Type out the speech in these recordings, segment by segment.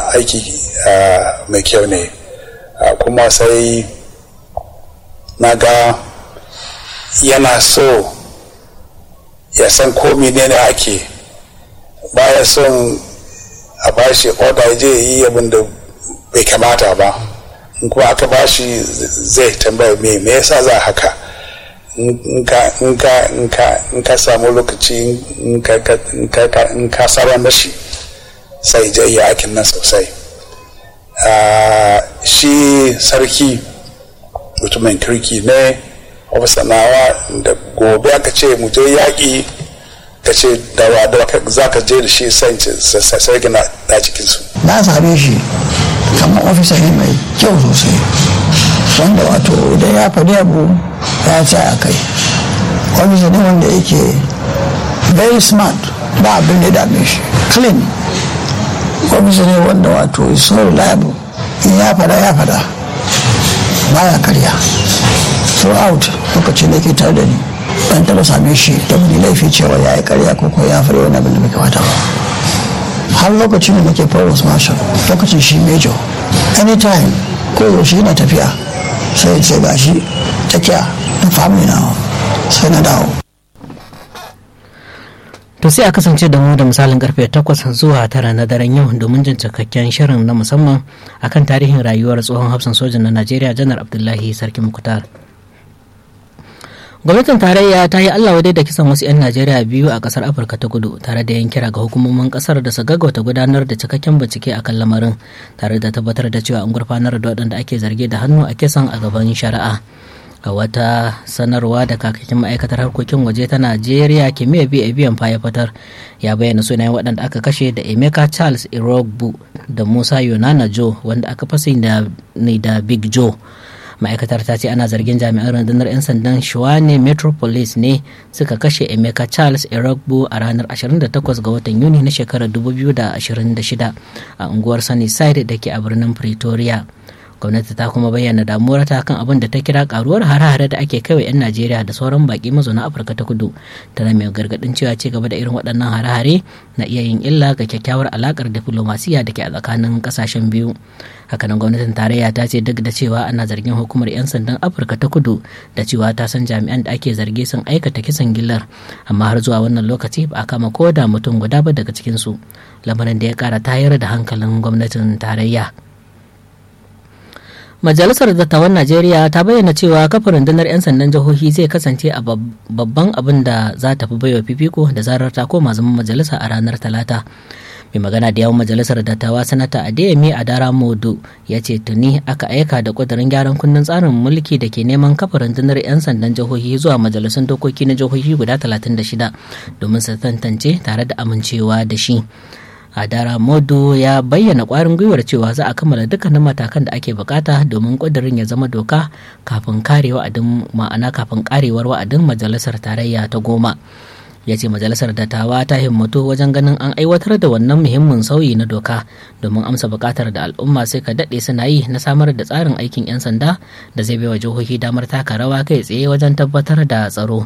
aiki mai kyau ne kuma sai na ga yana so ya san ko ne ake baya son a bashi oda je yi abin da bai kamata ba in kuma aka bashi zai tambaya me me yasa za haka in ka samu lokaci in ka saba mashi sai je yi aikin nan sosai shi sarki mutumin kirki ne sanawa da gobe aka ce mu je yaƙi ka ce dawa da za ka je da shi sai gina da cikinsu na same shi kamar ofisa ne mai kyau sosai wanda wato idan ya faɗi abu ya ce a kai ofisa ne wanda yake very smart ba abin da dame shi clean ofisa ne wanda wato is so reliable in ya fada ya fada baya karya throughout lokacin da ke tare da ni ban taba same shi da wani laifi cewa ya yi karya ko ko ya fara wani abin da bai kamata ba har lokacin da nake provost marshal lokacin shi major anytime ko yaushe yana tafiya sai ce ga shi takiya na family na sai na dawo To sai a kasance da mu da misalin karfe 8 zuwa tara na daren yau domin jin cikakken shirin na musamman akan tarihin rayuwar tsohon hafsan sojan na Najeriya janar Abdullahi Sarki Mukhtar. Gwamnatin tarayya ta yi Allah wadai da kisan wasu 'yan Najeriya biyu a kasar Afirka ta kudu tare da yin kira ga hukumomin kasar da su gaggauta gudanar da cikakken bincike akan lamarin tare da tabbatar da cewa an gurfanar da waɗanda ake zarge da hannu a kisan a gaban shari'a. a wata sanarwa da kakakin ma'aikatar harkokin waje ta najeriya kimiyya biya biyan ya fitar ya bayyana sunayen waɗanda aka kashe da emeka charles irogbu da musa yonana joe wanda aka fasa ne da big joe ma'aikatar ta ce ana zargin jami'an rundunar 'yan sandan shuwane metropolis ne suka kashe emeka charles irogbu a ranar 28 ga watan yuni na shekarar 2026 a unguwar sunnyside da ke a birnin pretoria gwamnati ta kuma bayyana damuwarta kan abin da ta kira karuwar hare-hare da ake kaiwa 'yan najeriya da sauran baki mazauna afirka ta kudu tana mai gargadin cewa ci gaba da irin waɗannan hare-hare na iya yin illa ga kyakkyawar alakar diflomasiya da ke a tsakanin ƙasashen biyu hakanan gwamnatin tarayya ta ce duk da cewa ana zargin hukumar 'yan sandan afirka ta kudu da cewa ta san jami'an da ake zargi sun aikata kisan gillar amma har zuwa wannan lokaci ba a kama ko da mutum guda ba daga cikinsu lamarin da ya kara tayar da hankalin gwamnatin tarayya Majalisar Dattawan Najeriya ta bayyana cewa kafa rundunar 'yan sandan jihohi zai kasance a babban abin da za ta fi baiwa fifiko da zarar ta koma zaman majalisa a ranar Talata. Mai magana da yawan majalisar dattawa sanata Adeyemi Adara Modu ya ce tuni aka aika da kudurin gyaran kundin tsarin mulki da ke neman kafa rundunar 'yan sandan jihohi zuwa majalisun dokoki na jihohi guda 36 domin su tantance tare da amincewa da shi. adara modu ya bayyana kwarin gwiwar cewa za a kammala dukkanin matakan da ake bukata domin kudirin ya zama doka kafin kare wa'adin ma'ana kafin karewar wa'adin majalisar tarayya ta goma ya ce majalisar dattawa ta himmatu wajen ganin an aiwatar da wannan muhimmin sauyi na doka domin amsa bukatar da al'umma sai ka daɗe suna yi na samar da tsarin aikin 'yan sanda da zai baiwa jihohi damar taka rawa kai tsaye wajen tabbatar da tsaro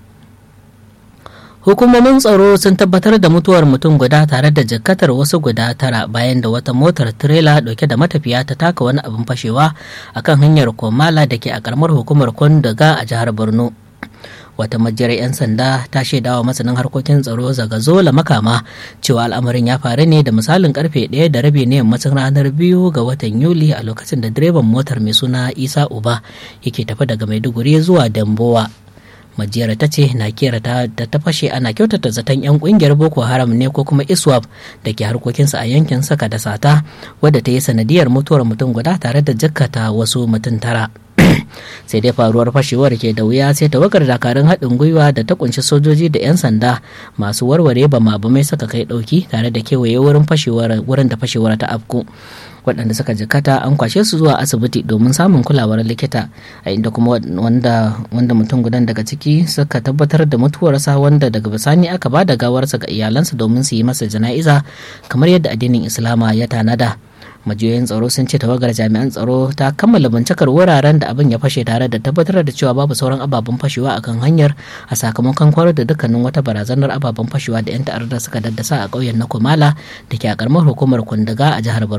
hukumomin tsaro sun tabbatar da mutuwar mutum guda tare da jakkatar wasu guda tara bayan da wata motar tirela dauke da matafiya ta taka wani abin fashewa akan hanyar komala da ke a karamar hukumar kwandaga a jihar borno wata majiyar 'yan sanda ta shaidawa masanin harkokin tsaro zagazola makama cewa al'amarin ya faru ne da misalin karfe ɗaya da rabi ne yammacin ranar biyu ga watan yuli a lokacin da direban motar mai suna isa uba yake tafi daga maiduguri zuwa dambowa majiyar ta ce na kera ta da ta fashe ana kyautata zaton 'yan kungiyar boko haram ne ko kuma iswap da ke harkokinsa a yankin saka da sata wadda ta yi sanadiyar mutuwar mutum guda tare da jikkata wasu mutum tara sai dai faruwar fashewar ke da wuya sai tawagar dakarun haɗin gwiwa da ta kunshi sojoji da 'yan sanda masu warware bama bamai suka kai ɗauki tare da kewaye wurin fashewar wurin da fashewar ta afku waɗanda suka jikata an kwashe su zuwa asibiti domin samun kulawar likita a inda kuma wanda wanda mutum gudan daga ciki suka tabbatar da mutuwarsa wanda daga bisani aka ba da gawarsa ga iyalansa domin su yi masa jana'iza kamar yadda addinin islama ya tanada majiyoyin tsaro sun ce tawagar jami'an tsaro ta kammala bincikar wuraren da abin ya fashe tare da tabbatar da cewa babu sauran ababen fashewa akan hanyar a sakamakon kwarar da dukkanin wata barazanar ababen fashewa da 'yan ta'addar suka daddasa a ƙauyen na kumala da ke a ƙaramar hukumar kundaga a jihar